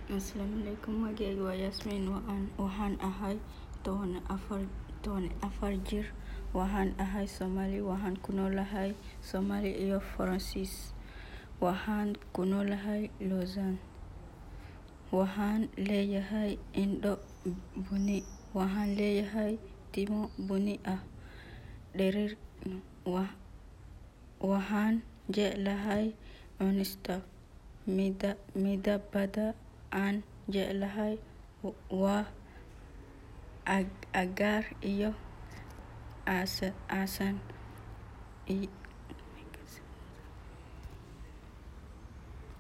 Asalaamu calaykum magacayga waa Yaasmiin waxaan ahay toban afar jir waxaan ahay Soomaali waxaan ku noolahay Soomaaliya iyo Faransiis waxaan ku noolahay Lausanne waxaan leeyahay indho bunni waxaan leeyahay timo bunni ah dherer waxaan jeclahay cunista midabada aan jeclahay waa cagaar iyo casaan